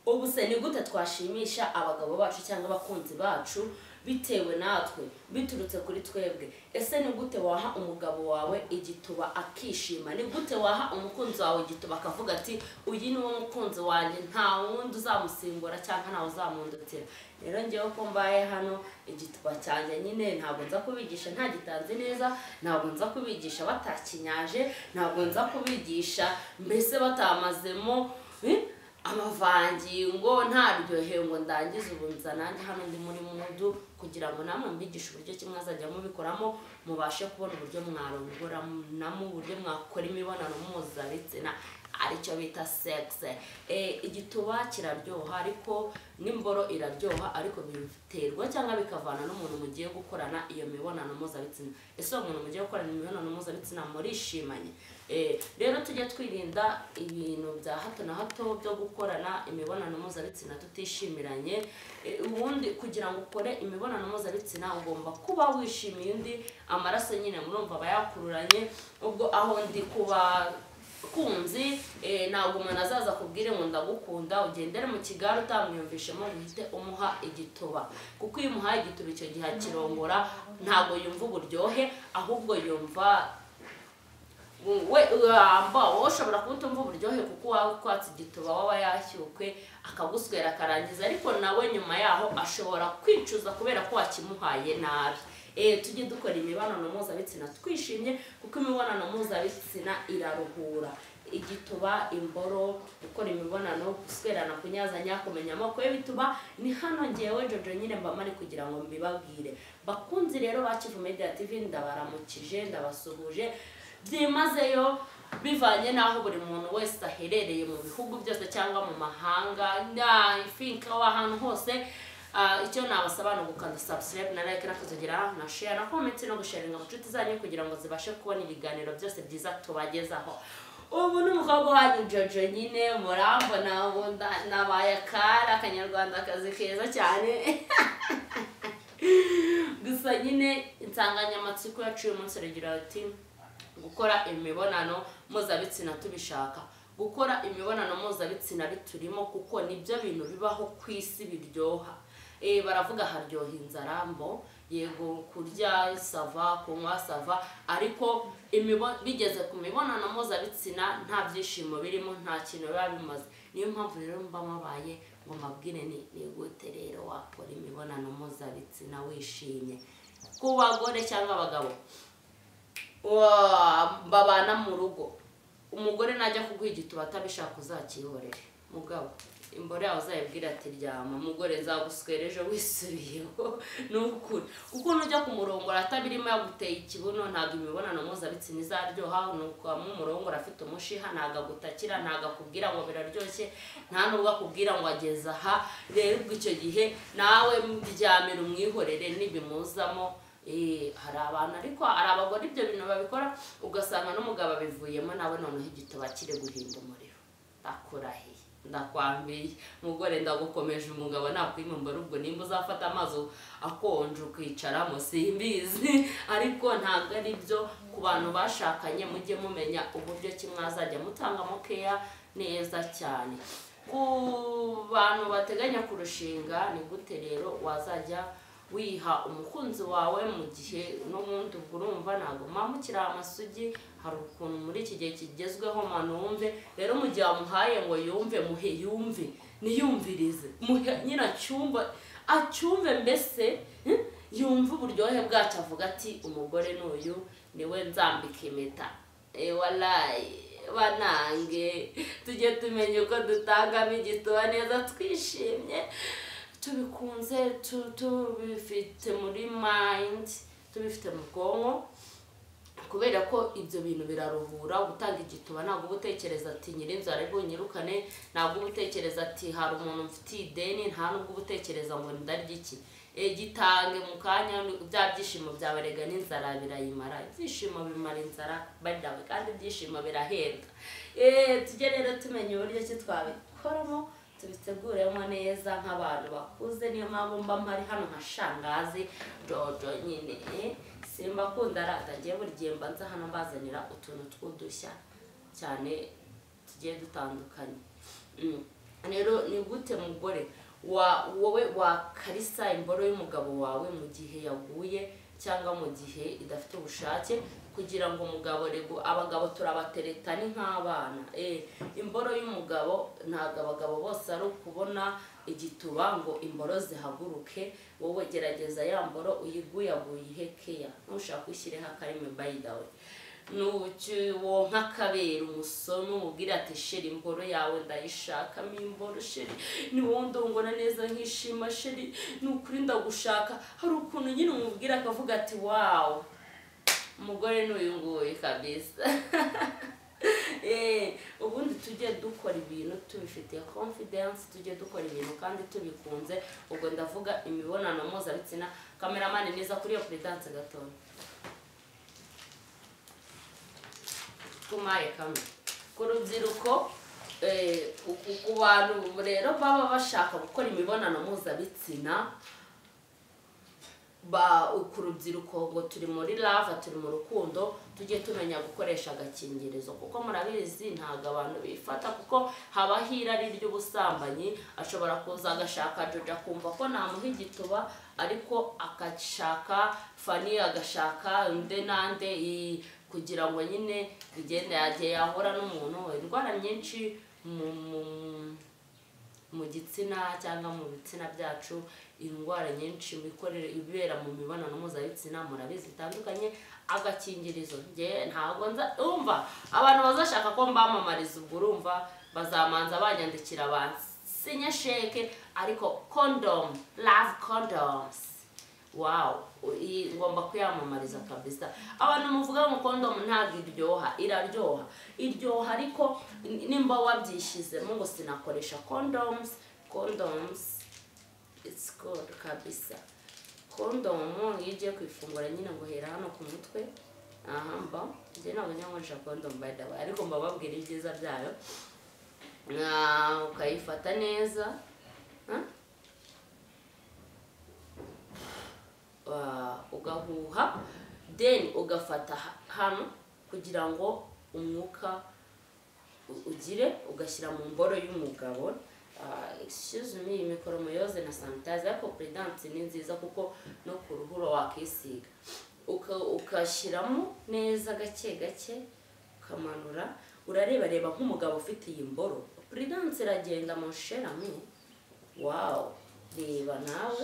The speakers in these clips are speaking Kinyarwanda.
ubu se ni gute twashimisha abagabo bacu cyangwa abakunzi bacu bitewe natwe biturutse kuri twebwe ese ni gute waha umugabo wawe igituba akishima ni gute waha umukunzi wawe igituba akavuga ati uyu ni wo mukunzi wanjye nta wundi uzamusimbura cyangwa ntawe uzamundutira rero ngewe ko mbaye hano igituba cyanjye nyine ntabwo nza kubigisha nta gitanze neza ntabwo nza kubigisha batakinyaje ntabwo nza kubigisha mbese batamazemo eh, amavangingo ntaryohewe ngo ndangize ubu nza nanjye hano ndi muri mudu kugira ngo namwe mbigishe uburyo kimwe azajya mubikoramo mubashe kubona uburyo mwarongoranamo uburyo mwakora imibonano mpuzabitsina aricyo bita sekise igituba kiraryoha ariko n'imboro iraryoha ariko biterwa cyangwa bikavana n'umuntu mugiye gukorana iyo mibonano mpuzabitsina ese uwo muntu mugiye gukorana imibonano mpuzabitsina murishimanye Eh, rero tujye twirinda ibintu bya hato na hato byo gukorana imibonano mpuzabitsina tutishimiranye Eh, ubundi kugira ngo ukore imibonano mpuzabitsina ugomba kuba wishimiye undi amaraso nyine murumva aba yakururanye ubwo aho ndi kuba kunzi eh, ntabwo umuntu azaza akubwire ngo ndagukunda ugendere mu kigare utamwiyumvishemo uhite umuha igituba kuko iyo umuhaye igituba icyo gihe akirongora ntabwo yumva uburyohe ahubwo yumva we uramba wowe ushobora kuba utumva uburyohe kuko uwawe utwatse igituba waba yashyukwe akaguswera akarangiza ariko nawe nyuma yaho ashobora kwicuza kubera ko wakimuhaye nabi Eh, tujye dukora imibonano mpuzabitsina twishimye kuko imibonano mpuzabitsina iraruhura igituba imboro gukora imibonano guswerana kunyazanya kumenya amoko ye bituma ni hano ngewe jojo nyine mba mari kugira ngo mbibabwire bakunzi rero ba kivu media tv ndabaramukije ndabasuhuje byimazeyo bivanye n'aho buri muntu wese aherereye mu bihugu byose cyangwa mu mahanga na ifinka aho ahantu hose Ah, icyo nabasaba ni ugukanda subscribe na like nakazogera na share na comment no gusharinga mu nshuti zanyu kugira ngo zibashe kubona ibiganiro byose byiza tubagezaho ubu ni umukobwa wanyu jojo nyine murambona ubu nda- nabaye akari akanyarwandakazi keza cyane gusa nyine insanganyamatsiko yacu uyu munsi iragira ati gukora imibonano mpuzabitsina tubishaka gukora imibonano mpuzabitsina biturimo kuko nibyo bintu bibaho ku isi biryoha Eh, baravuga haryoha inzara mbo yego kurya sava kunywa sava ariko imibo- bigeze ku mibonano mpuzabitsina nta byishimo birimo nta kintu biba bimaze niyo mpamvu rero mba mubaye ngo mbabwire ni ni gute rero wakora imibonano mpuzabitsina wishimye ku bagore cyangwa abagabo wa- babana mu rugo umugore najya kuguha igituba atabishaka uzakihorere mugabo imboro yawe uzayibwira ati ryama mugore nzaguswera ejo wisubiyeho ni ukuri kuko nujya kumurongora atabirimo yaguteye ikibuno ntabwo imibonano mpuzabitsina izaryoha nukwamo umurongora afite umushiha ntabwo agutakira ntabwo akubwira ngo biraryoshye nta nubwo akubwira ngo ageze aha rero ubwo icyo gihe nawe ryamira umwihorere n'ibimuzamo Eh, hari abantu ariko hari abagore ibyo bintu babikora ugasanga n'umugabo abivuyemo nawe noneho igituba kiri guhinda umuriro ndakurahiye ndakwambiye mugore ndagukomeje umugabo nakwimumbura ubwo nimba uzafata amazi akonje ukicaramo simbizi ariko ntabwo ari byo ku bantu bashakanye mujye mumenya uburyo kimwe azajya mutangamo keya neza cyane ku bantu bateganya kurushinga ni gute rero wazajya wiha umukunzi wawe mu gihe n'ubundi ubwo urumva ntabwo mwambukira amasugi hari ukuntu muri iki gihe kigezweho mwana wumve rero mu gihe wamuhaye ngo yumve muhe yumve niyumvirize muhe nyine acyumve acyumve mbese hmm, yumve uburyohe bwacyo avuga ati umugore n'uyu niwe nzambika impeta Eh, walayi banange tujye tumenya uko dutangamo igituba neza twishimye tubikunze tu- tubifite muri mind tubifite mu bwonko kubera ko ibyo bintu biraruhura gutanga igituba ntabwo uba utekereza ati nyirinzu aribwo nyirukane ntabwo uba utekereza ati hari umuntu mfitiye ideni nta nubwo uba utekereza ngo ndarya iki Eh, gitange mu kanya bya byishimo byawe rega n'inzara birayimara ibyishimo bimara inzara badawe kandi ibyishimo birahenda Eh, tujye rero tumenya uburyo ki twabikoramo tubiteguremo neza nk'abantu bakuze niyo mpamvu mba mpari hano nka shangazi dodo nyine simba kunda aratagiye buri gihe mba nza hano mbazanira utuntu tw'udushya cyane tugiye dutandukanye Mm. rero ni gute mugore wa wowe wakarisa imboro y'umugabo wawe mu gihe yaguye cyangwa mu gihe idafite ubushake kugira ngo umugabo rego abagabo turabatereta ni nk'abana Eh, imboro y'umugabo ntabwo abagabo bose ari ukubona igituba ngo imboro zihaguruke wowe gerageza ya mboro uyiguyaguye ihekeya ntushaka uyishyireho akarimi bayidawe nuwo nk'akabera umusoni umubwira ati sheri imboro yawe ndayishakamo imboro sheri ni wowe ndongora neza nkishima sheri ni ukuri ndagushaka hari ukuntu nyine umubwira akavuga ati wawu umugore n'uyu nguyu kabisa Eh, ubundi tujye dukora ibintu tubifitiye confidence tujye dukora ibintu kandi tubikunze ubwo ndavuga imibonano mpuzabitsina kameramani neza kuri iyo peredanse gatoya kumaye kamwe ku rubyiruko eh, ku- ku- ku bantu rero baba bashaka gukora imibonano mpuzabitsina ba ku rubyiruko ngo turi muri lava turi mu rukundo tujye tumenya gukoresha agakingirizo kuko murabizi ntabwo abantu bifata kuko habaho irari ry'ubusambanyi ashobora kuza agashaka joja akumva ko namuha igituba ariko agashaka fani agashaka nde nande i- kugira ngo nyine bigende yagiye yahura n'umuntu indwara nyinshi mu, mu mu gitsina cyangwa mu bitsina byacu indwara nyinshi mikorere ibera mu mibonano mpuzabitsina murabizi zitandukanye agakingirizo ngewe ntabwo nza umva abantu bazashaka ko mbamamariza ubwo urumva bazamanza banyandikira bansinye sheke ariko condom love condoms wawu iyi ngomba kuyamamariza kabisa abantu muvuga ngo kondomu ntabwo iryoha iraryoha iryoha ariko n- nimba wabyishyizemo ngo sinakoresha kondomu kondomu it's good kabisa kondomu iyo ugiye kuyifungura nyine ngo hera hano ku mutwe aha mba njye ntabwo njya nkoresha kondomu by the way ariko mbababwira ibyiza byayo Ah, ukayifata neza Huh? Ah, ugahuha then ugafata ha- hano kugira ngo umwuka u- ugire ugashyira mu mboro y'umugabo Ah, excuse me imikoro muyoze na sanitayiza ariko peredanse ni nziza kuko no ku ruhuro wakisiga Uka- ugashyiramo neza gake gake ukamanura urareba reba nk'umugabo ufite iyi mboro peredanse iragenda mu sherami wawu reba nawe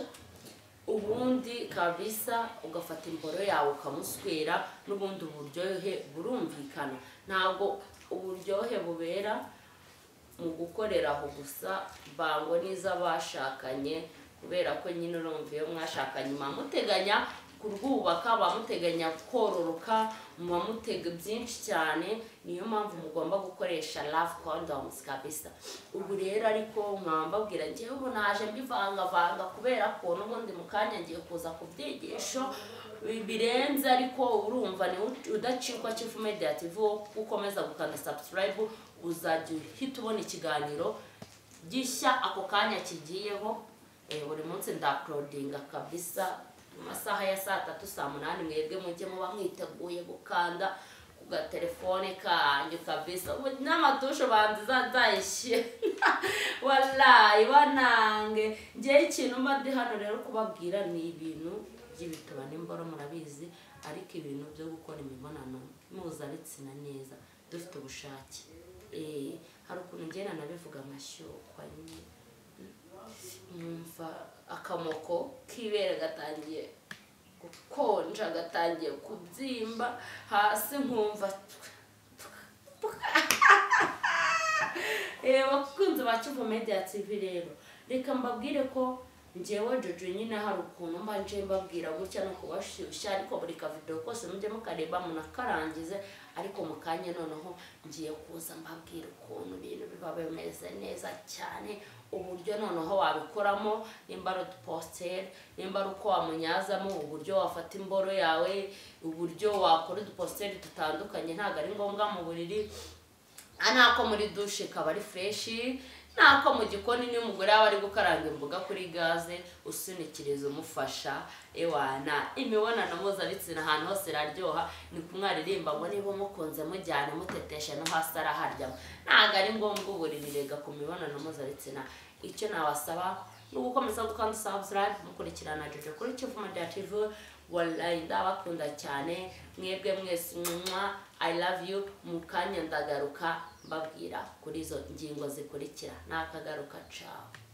ubundi kabisa ugafata imboro yawe ukamuswera n'ubundi uburyohe burumvikana ntabwo uburyohe bubera mu gukorera aho gusa bango n'iz'abashakanye kubera ko nyine urumva iyo mwashakanye muba muteganya kurwubaka muba muteganya kororoka muba mutega byinshi cyane niyo mpamvu mugomba gukoresha love condoms kabisa ubu rero ariko nkaba mbabwira ngewe ubu naje mbivangavanga kubera ko n'ubundi mu kanya ngiye kuza ku byigisho bi- birenze ariko urumva ni udacikwa chief mediative wo ukomeza gukanda subscribe uzajya uhita ubona ikiganiro gishya ako kanya kigiyeho eh, buri munsi ndakurudinga kabisa mu masaha ya saa tatu saa munani mwebwe mujye muba mwiteguye gukanda ku gatelefone kanyu kabisa Ubu n'amatushe banzi zazayishyira walayi banange ngewe ikintu mba ndi hano rero kubabwira ni ibintu by'ibituba n'imboro murabizi ariko ibintu byo gukora imibonano mpuzabitsina neza dufite ubushake Eh, hari ukuntu ngenda nabivuga amashyokwa nyine numva akamoko k'ibere gatangiye gukonja gatangiye kubyimba hasi nkumva Eh, bakunze ba Kivu Media TV rero reka mbabwire ko njyewe Jojo nyine hari ukuntu mba nje mbabwira gutya no kubashyushya ariko buri kavido kose mujye mukareba munakarangize ariko mu kanya noneho ngiye kuza mbabwira ukuntu ibintu biba bimeze neza cyane uburyo noneho wabikoramo nimba ari udupositeri nimba ari uko wamunyazamo uburyo wafata imboro yawe uburyo wakora udupositeri dutandukanye ntabwo ari ngombwa mu buriri anako muri dushe kaba ari fureshi ntako mu gikoni niyo umugore aba ari gukaranga imboga kuri gaze usunikiriza umufasha ewana imibonano mpuzabitsina ahantu hose iraryoha ni kumwaririmba ngo niba mukunze mujyane muteteshe no hasi araharyamo ntabwo ari ngombwa uburirirega ku mibonano mpuzabitsina icyo nawasaba ni ugukomeza gukanda subscribe mukurikirana jojo kuri kivu media tv wallahi ndabakunda cyane mwebwe mwese mwamwa i love you mu kanya ndagaruka mbabwira kuri izo ngingo zikurikira nakagaruka cawe